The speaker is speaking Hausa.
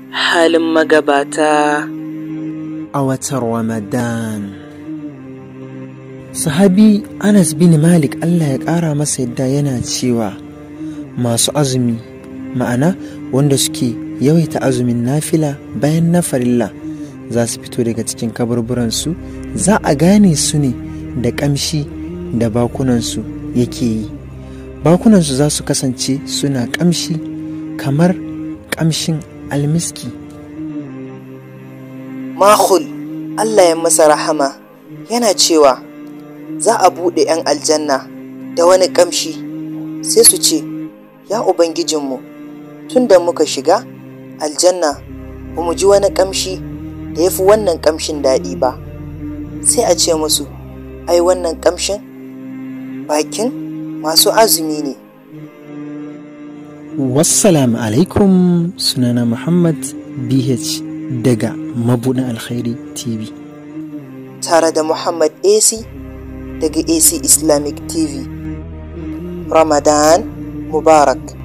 halin magabata a watan Ramadan. Sahabi Anas bin Malik Allah ya ƙara masa yadda yana cewa masu azumi ma'ana wanda suke yawaita azumin nafila bayan na farilla za su fito daga cikin kaburburansu za a gane su ne da ƙamshi da bakunansu yake yi bakunansu za su kasance suna ƙamshi kamar ƙamshin almiski Mahul Allah ya masa rahama yana cewa za a buɗe 'yan aljanna da wani ƙamshi sai su ce, Ya Ubangijinmu, tun da muka shiga aljanna ba mu ji wani ƙamshi da ya fi wannan ƙamshin daɗi ba, sai a ce musu, ai wannan ƙamshin bakin masu azumi ne. Wassalamu alaikum sunana Muhammad BH daga Mabuɗin Alkhairi TV. Tare da Muhammad AC daga AC Islamic TV. Ramadan Mubarak.